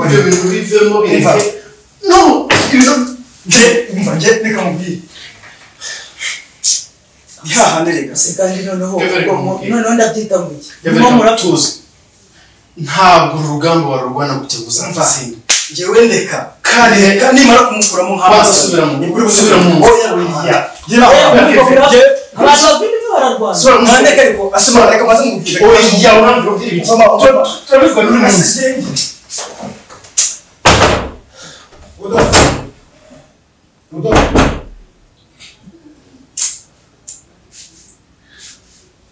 ibyo bintu bivemo bireke no ibyo nje umva nje reka mubwire ihahane reka Se kandi noneho Kevin, ubwo mu- kumubwira. noneho ndabyita muke Kevin, niba muratuza tuzi ntabwo urugamba warurwana gutya ngo uzatsinda njyewe ndeka kandi reka reka nimara kumukuramo Maso subira mu- nibwo uri subira mu- oya wiya gira aho abantu babiri bararwana Subira mu- nandeka ariko asubira reka maze mubwire oya urambwira ugira ibiki Mama, mama. turabivugana n'uyu munsi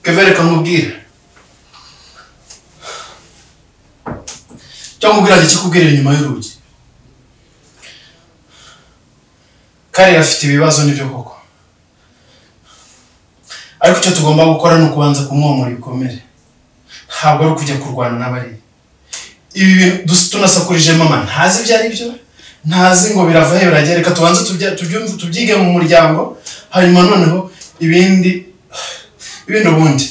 kevere kamubwira cyangwa ubwira njye kikubwirira inyuma y'urugi kariya afite ibibazo nibyo koko ariko icyo tugomba gukora ni ukubanza kumwomora ibikomere ntabwo ari ukujya kurwana n'abari ibi bintu dus- tunasakurije mama ntazi ibyo ari byo ntazi ngo birava he birajya he. reka tubanze tubya- tubyumve tubyige mu muryango hanyuma noneho ibindi ibindi ubundi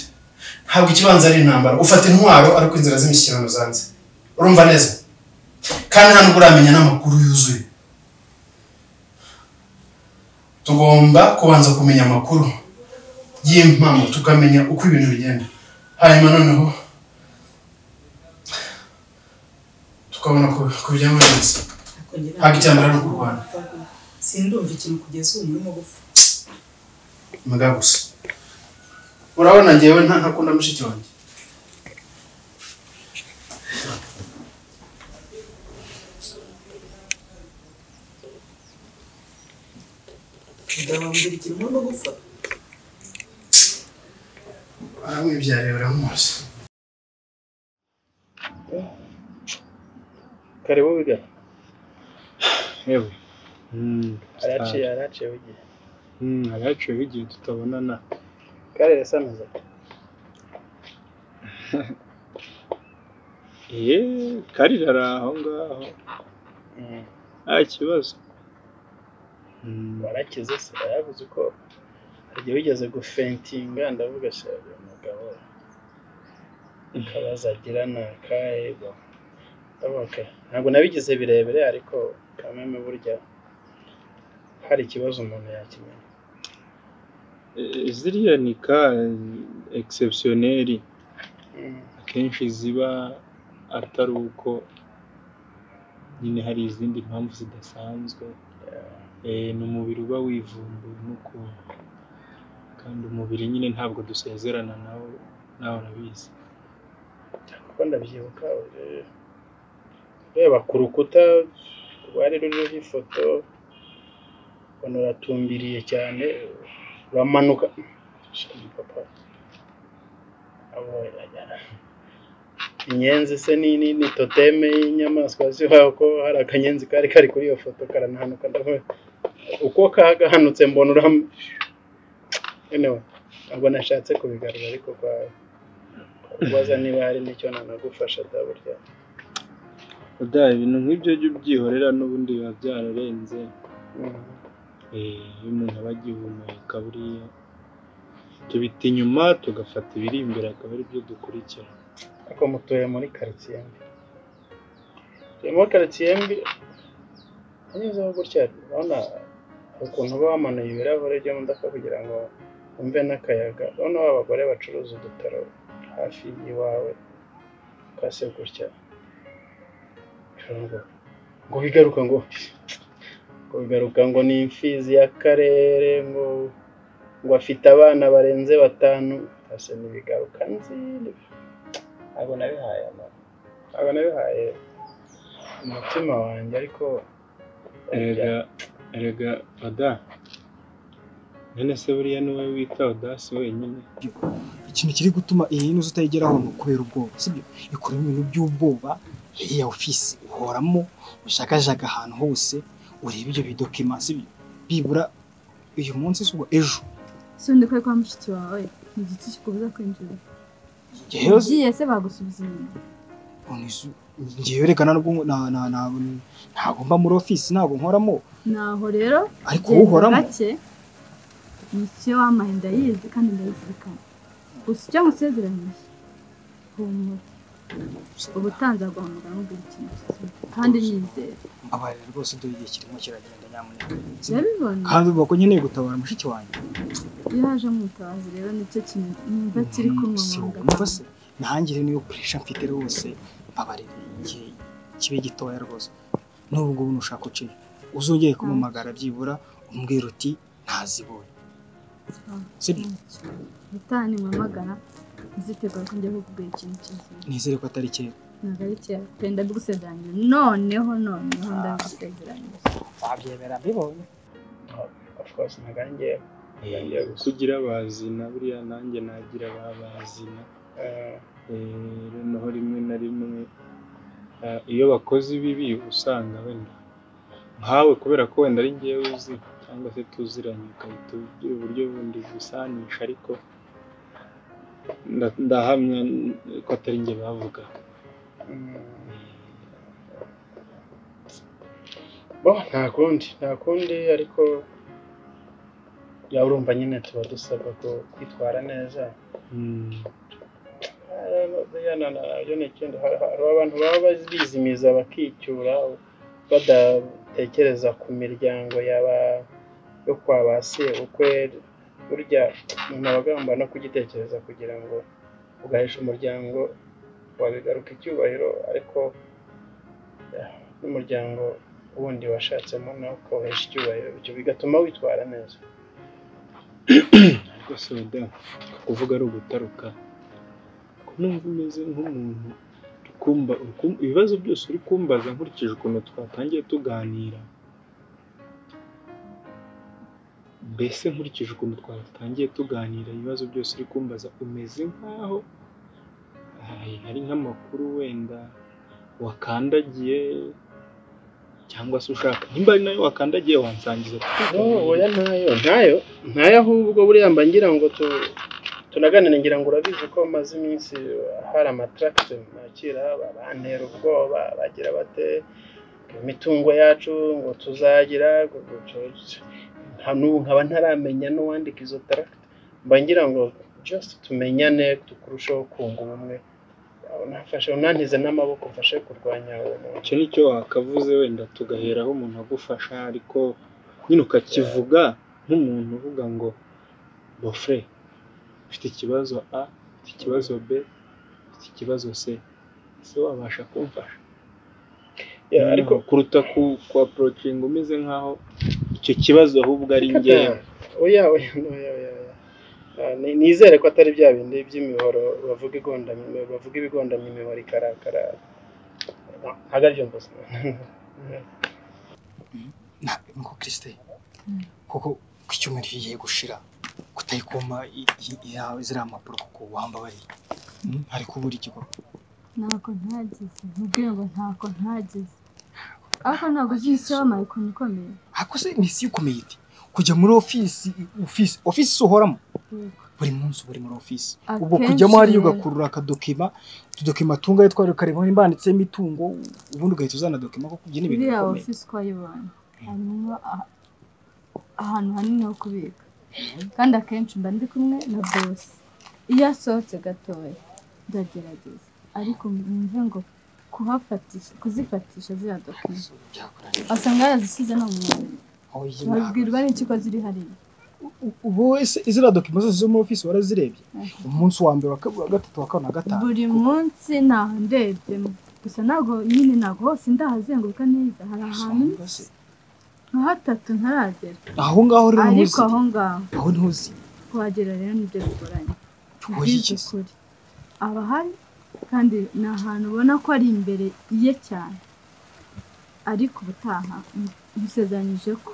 ntabwo ikibanza ari intambara ufata intwaro ariko inzira z'imishyikirano zanze urumva neza kandi nta nubwo uramenya n'amakuru yuzuye tugomba kubanza kumenya amakuru y'impamvu tukamenya uko ibintu bigenda hanyuma noneho tukabona ku- kubijyamo neza ntabwo icyambere ari ukurwana sindumva ikintu kugeza ubu muri mugufi mbwa gusa urabona ngewe nta ntakunda mushiki wanjye ndabambira ikintu muri mugufi aramwibyariye uramuzi karibu biga yewe araciye araciye bigiye Mm, hari haciyeho igihe tutabonana kare yasanuza ye karira ari aho ngaho nta kibazo Mm, warakize se yaravuze uko igihe wigeze gufentinga ndavuga shaka umugabo akabaza agira ni akahego ndavuga ntabwo nabigize birebire ariko kameme burya hari ikibazo umuntu yakimenya eh, ziriya ni ka egisepusiyoneri akenshi ziba atari uko nyine hari izindi mpamvu zidasanzwe Eh, ni umubiri uba wivumbuye n'ukuntu kandi umubiri nyine ntabwo dusezerana nawo nawe urabizi kuko ndabyibuka eh, ureba ku rukuta rwari ruriho ifoto ubona uratumbiriye cyane uramanuka Shagi papa abo yajyana. inyenzi se ni ni ni toteme y'inyamaswa zibaho ko hari akanyenzi kari kari kuri iyo foto karanahanuka ndavuga uko kagahanutse mbona uram anyway, ntabwo nashatse kubigarura ariko kwa kubaza niba hari n'icyo nanagufasha da burya oda ibintu nk'ibyo jya ubyihorera n'ubundi biba byararenze Eh, iyo umuntu aba agihumeka buriya tubita inyuma tugafata ibiri imbere akaba ari byo dukurikira ariko mutuye muri karitsiye mbi tuye muri karitsiye mbi anyuzemo gutya urabona ukuntu uba wamanuye ibirahure byo mu modoka kugira ngo wumve n'akayaga urabona ba bagore bacuruza udutaro hafi y'iwawe kase gutya ngo ngo bigaruka ngo ngo bigaruka ngo ni imfizi y'akarere ngo ngo afite abana barenze batanu kase ntibigaruka nzi ntabwo nabihaye ama- ntabwo nabihaye umutima wanjye ariko erega erega oda none se buriya ni wowe wita odasi wenyine ikintu kiri gutuma iyi nzu utayigeraho ni ukubera ubwoba sibyo ikuramo ibintu by'ubwoba iriya ofisi uhoramo ushakashaka ahantu hose ureba ibyo bidokima sibyo bibura uyu munsi si ubwo ejo si undi kwari kwa mushiki wawe ni igiti kikubuza kwinjira ngewe ugiye se bagusubiza inyuma ngewe reka ntabwo na- na- na- ntabwo mba muri ofisi ntabwo nkoramo naho rero ariko genda uhoramo gake misiyo wamaye ndayizi kandi ndayizirikana gusa icyo musezeranyije humura ubutanzi agomba kugira ikintu kizima kandi nizera mbabarira rwose dore igihe kirimo kiragenda nyamuneka urabibona kandi uvuga ko nkeneye gutabara mushiki wanjye iyo haje amutazi rero nicyo kintu numva kiri kumwe si mu wowe nda niba se nanjye rero niyo kurisha mfite rwose mbabarira igihe kibe gitoya rwose n'ubu ngubu nushaka uciye uzongeye kumumagara byibura umbwira uti ntazibonye sibyo gutanga impamagara nzitegura ko njya kukubwira ikintu kizima nizere ko atari kera ntabwo ari kera pe ndabigusezeranyije noneho noneho ndabigusezeranyije wabyemera mbibonye of course ntabwo ari njye ngiye gusa kugira abazina buriya nanjye nagira abazina Eh, Eh, noneho rimwe na rimwe eh, iyo bakoze ibibi usanga wenda nkawe kubera ko wenda ari ngewe uzi cyangwa se tuziranye ugahita ugira uburyo bundi busanisha ariko nda- ndahamya ko atari nge bavuga mm, bo nta kundi nta kundi ariko yawe urumva nyine tuba dusabwa ko- kwitwara neza hari abantu baba bazi- bizimiza bakicyura badatekereza ku miryango yaba yo kwa ba sebukwe burya umuntu aba agomba no kugitekereza kugira ngo ugahesha umuryango wabigaruka icyubahiro ariko eh, n'umuryango wundi washatsemo nawo ukawuhesha icyubahiro bityo bigatuma witwara neza rwose wenda kuvuga ari ugutaruka ko numva umeze nk'umuntu uri kumba uri kum- ibibazo byose uri kumbaza nkurikije ukuntu twatangiye tuganira mbese nkurikije ukuntu twatangiye tuganira ibibazo byose uri kumbaza umeze nk'aho ay, ari nk'amakuru wenda wakandagiye cyangwa se ushaka nimba ari nayo wakandagiye wansangiza No, oya ntayo ntayo ntayo ahubwo buriya mba ngira ngo tu- tunaganire ngira ngo urabizi ko maze iminsi hari amataragisi nakira bantera ubwoba bagira bate imitungo yacu ngo tuzagira ngo- ngo tu- nta n'ubu nkaba ntaramenya n'uwandika izo taragisi mba ngira ngo just tumenyane tukurusheho kunga ubumwe unafashe unantize n'amaboko mfashe kurwanya uwo muntu icyo nicyo wakavuze wenda tugaheraho umuntu agufasha ariko nyine ukakivuga nk'umuntu uvuga ngo bofre ufite ikibazo a ufite ikibazo b ufite ikibazo c ese wabasha kumfasha Yeah, ariko kuruta ku ku approaching umeze nk'aho icyo kibazo ahubwo ari ngewe oya oya oya oya oya. Ah, ni- nizere ko atari bya bindi by'imihoro bavuga igondamime bavuga ibigondamime imibare ikarakara No, ntabwo aribyo mvuze ntabwo kirisite kuko ku cyumweru kigiye gushira kutayikoma ziriya mpapuro kuko wambabariye Mm, hari kubura igikorwa ntako ntagize mubwire ngo ntako ntagize ariko ntabwo uzi isi wabaye ukuntu ikomeye ariko se ni isi ikomeye iti kujya muri ofisi ofisi ofisi se uhoramo Yego. buri munsi uba uri muri ofisi Akenshi ubwo kujyamo hariya rero. ugakurura akadokima utudokima tungahe twari ukareba niba handitseho imitungo ubundi ugahita uzana dokima kuko ibyo ni ibintu iriya bikomeye ofisi twayibonye harimo aha- ahantu hanini ho kubika kandi akenshi mba ndi kumwe na bosi iyo asohotse gatoya ndagerageza ariko mwumve ngo kuhafatisha kuzifatisha ziriya dokima byakunaniye asanga yarazisize no mu mubiri aho babwirwa n'ikiko ziri hariya ubu wese iziriya dokima zose zo muri ofisi warazirebye Mhm. umunsi wa mbere wa kabiri wa gatatu wa kane wa gatanu buri munsi ntaho ndebyemo gusa ntabwo nyine ntabwo hose ndahazenguruka neza hari ahantu Usanga se- nka hatatu ntaragera aho ngaho rero ariko ntuzi aho ngaho aho ntuzi kuhagera rero nibyo bigoranye Oya, iki se. by'ukuri aba ahari kandi ni ahantu ubona ko ari imbere ye cyane ariko ubutaha musezeranyije ko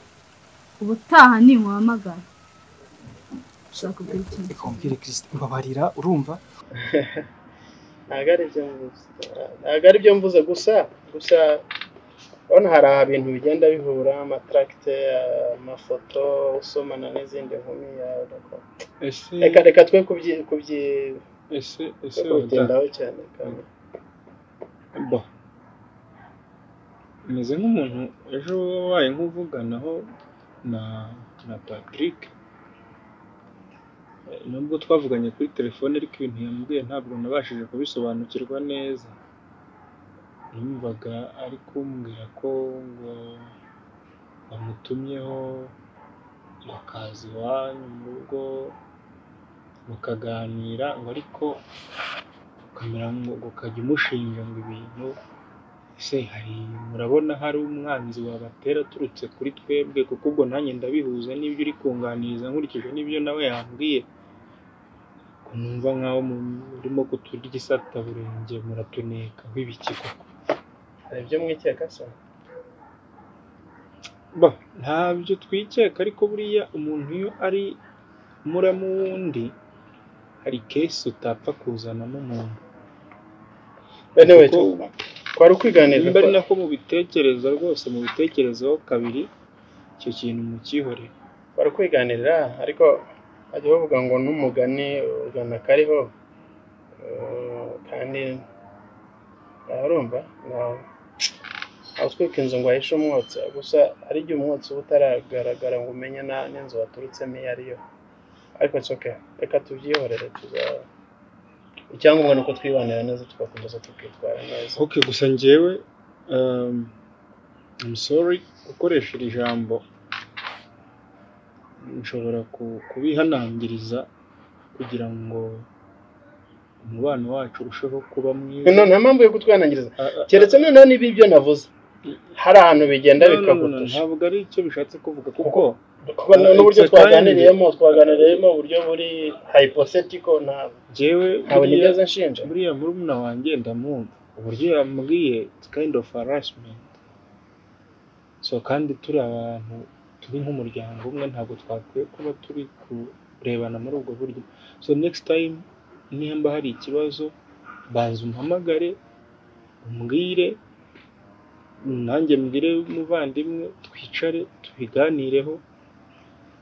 ubutaha ninkuhamagara ushobora kubwira ikintu reka umbwire kirisite mbabarira urumva ntabwo aribyo mvuze ntabwo aribyo mvuze gusa gusa urabona hari ibintu bigenda bihura amataragite amafoto usomana n'izindi nkumi ah, urako- ese reka reka twe kubyi- kubyi- ese ese twe oda kubigendaho cyane kandi bo umeze nk'umuntu ejo wabaye nk'uvuganaho na na patrick nubwo twavuganye kuri telefone ariko ibintu yambwiye ntabwo nabashije kubisobanukirwa neza yumvaga ari kumbwira ko ngo bamutumyeho bakaza iwanyu mu rugo mukaganira ngo ariko ukamera ngo ukajya umushinja ngo ibintu ese hari murabona hari umwanzi wabatera aturutse kuri twebwe kuko ubwo nanjye ndabihuza n'ibyo uri kunganiriza nkurikije n'ibyo nawe yambwiye Ubwo numva nkaho murimo kuturya igisataburenge muratuneka w'ibiki koko hari ibyo mwikeka se Ba, ntabyo twikeka ariko buriya umuntu iyo ari muramu w'undi hari kesi utapfa kuzanamo umuntu bene we Kuko- twari ukwiganiriza nimba ari ko- nako mubitekereza rwose mubitekerezaho kabiri icyo kintu mukihorere bari kwiganirira ariko bajya bavuga ngo n'umugani ugana kariho Eh, kandi urumva ntawe utwika inzu ngo ahishe umwotsi gusa hari igihe umwotsi uba utaragaragara ngo umenye na- n'inzu waturutsemo iyo ariyo ariko it's okay reka tubyihorere tuza icyangombwa ni uko twibanira neza tugakomeza tukitwara neza ok gusa njyewe um, I'm sorry gukoresha iri jambo nshobora ku- kubihanangiriza kugira ngo umubano wacu urusheho kuba mwiza none nta mpamvu yo kutwanangiriza Ah, ah, keretse noneho niba ibyo navuze hari ahantu bigenda no, no, no, no, bikagutusha ntabwo ari icyo bishatse kuvuga kuko kuko n- n'uburyo It's a twaganiriyemo twaganiriyemo uburyo buri hypothetical ntabwo njyewe ntabwo buriya- nigeze nshinja buriya murumuna wanjye ndamwumva uburyo yambwiye it's kind of harassment so kandi turi abantu turi nk'umuryango umwe ntabwo twakwiye kuba turi kurebana muri ubwo buryo so next time nimba hari ikibazo banza umpamagare umbwire nanjye mbwire umuvandimwe twicare tubiganireho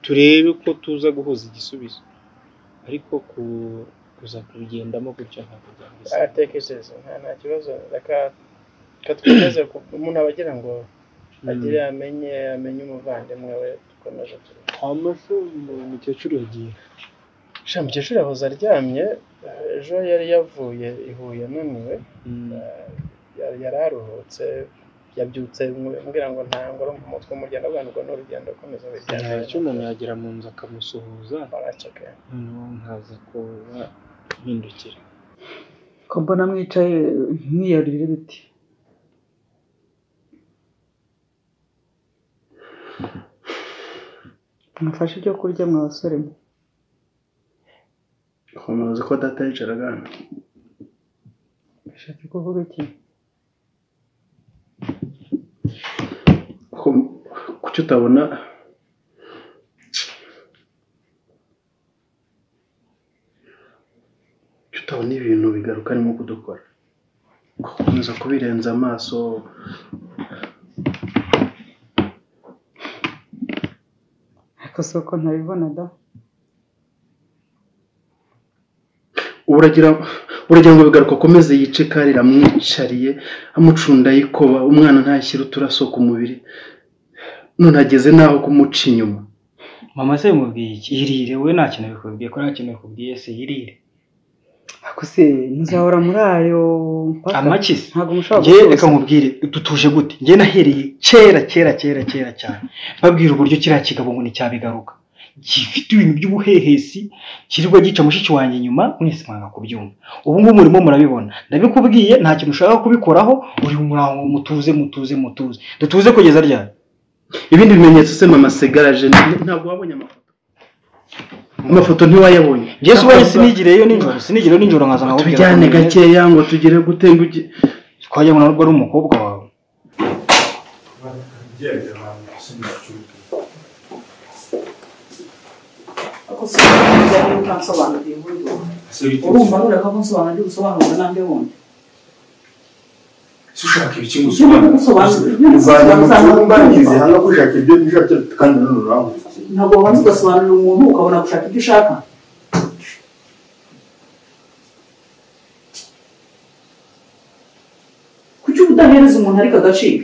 turebe uko tuza guhuza igisubizo ariko ku kuza kubigendamo gutya ntabwo byahise aratekereza nta nta kibazo reka reka twemeze ku- umuntu aba agira ngo agire amenye amenye umuvandimwe we dukomeje turi amafi umukecuru yagiye sha mukecuru yahoze aryamye ejo yari yavuye i Huye ananiwe yari yari aruhutse yabyutse mbwira ngo ntangore mu mutwe umuryango abwana ubwo ni urugendo akomeza nta urugendo cyo umuntu yagera mu nzu akamusuhuza baraceka noneho nkaza kuba mpindukira ko mbona mwicaye mwiyarurira ibiti mufashe ibyo kurya mwa basore mwe umuzi ko data yicara hano bishaka kuvuga iki kuki utabona kuki utabona ibintu bigaruka arimo kudukora gukomeza kubirenza amaso ariko si uko ntabibona da uragira uragira ngo bigaruka akomeze yice kari amwicariye amucunda yikoba umwana ntashyire uturaso ku mubiri none ageze n'aho kumuca inyuma mama se mubwiye iki irire we nta kintu bikubwiye ko nta kintu bikubwiye se irire ariko se muzahora muri ayo mpaka amaki se ntabwo mushobora njye gusoza. reka nkubwire dutuje gute njye nahereye kera kera kera kera cyane babwira uburyo kiriya kigabo ngo nicyabigaruka gifite ibintu by'ubuhehesi kirirwa gica mushiki wanjye inyuma mwese mwanga kubyumva ubu ngubu murimo murabibona ndabikubwiye nta kintu ushaka kubikoraho uri muraho mutuze mutuze mutuze dutuze kugeza ryari ibindi bimenyetso se mama segaraje n- ntabwo wabonye amafoto amafoto ntiwayabonye njye ubonye sinigireyo nijoro sinigireyo nijoro nkaza nkakubwira tujyane ko njye- gakeya ngo tugere gute ngo ugi- twajya ngo narwo ari umukobwa wawe ariko si uko ntabwo utansobanuriye uburyo urumva noneho ko nsobanuriye usobanurwa n'andi wundi ushaka ibiki ngo Usobanura. uvanye mu cyumba ngize hano gushaka ibyo nishaka kandi nanone urangurutse ntabwo wabanza ugasobanurira umuntu ukabona gushaka ibyo ushaka kuki uba udahereza umuntu ariko agaciro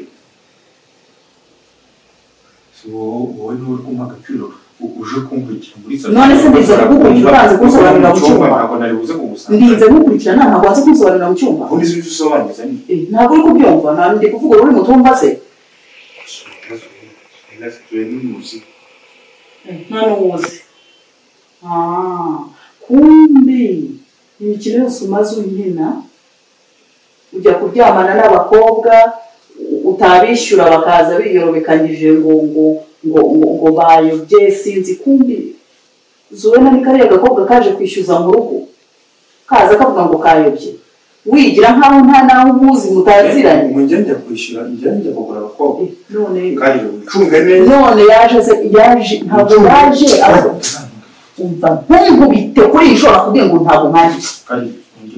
wowe wowe niwe uri kumpa agaciro uje kumva iki none se ndize kugukurikira ubanze kunsobanurira mu cyumba ntabwo nari buze kugusanga ndinze kugukurikirana ntabwo waza kunsobanurira mu cyumba ubundi si ibyo usobanuza ni Eh, ntabwo uri kubyumva nta ndi kuvuga uri mutumva se ibibazo tuye n'umuzi nta n'uwuzi Ah, kumbe imikino yose umaze unyina ujya kuryamana n'abakobwa u- utabishyura bakaza biyorobekanyije ngo ngo ngo ngo, ngo bayobye sinzi kumbi zubona ni kariya gakobwa kaje kwishyuza mu rugo kaza kavuga ngo kayobye wigira nk'aho nta n'aho umuzi mutaziranye ngo njye njya kwishyura njye njya kugura abakobwa Eh, none kandi wicunge neza none yaje se yaje ntabwo yaje ahubwo umva ntunkubite kuri iyi ishobora kubwira ngo ntabwo mpanjye kandi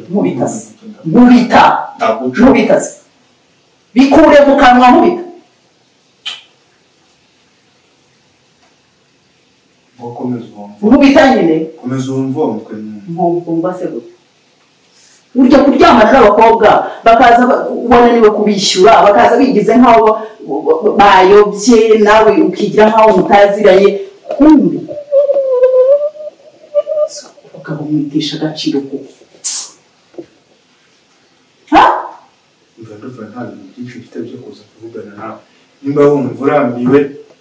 nkubita se nkubita ntabwo uca nkubita se bikure mu kanwa nkubita ngo komeza uwumva nkubita nyine komeza uwumva uwo mutwe nyine nkumva se gutya burya kuryamana n'abakobwa bakaza ba- wananiwe kubishyura bakaza bigize nk'aho ba- ba- bayobye nawe ukigira nk'aho mutaziranye kumbi ukaba umwitesha agaciro kuko ha mva ndumva nta bintu byinshi mfite byo kuza kuvugana nawe nimba wumva urambiwe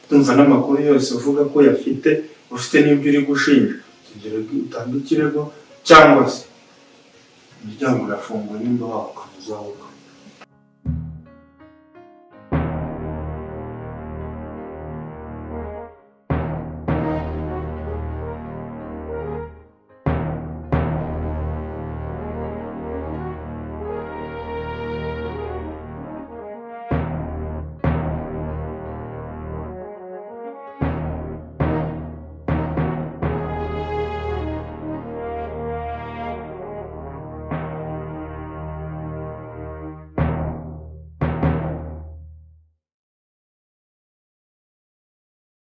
tumva n'amakuru yose uvuga ko yafite ufite n'ibyo uri gushinja tugere utange ikirego cyangwa se umuryango urafunguye nimba wakomeza wakomeza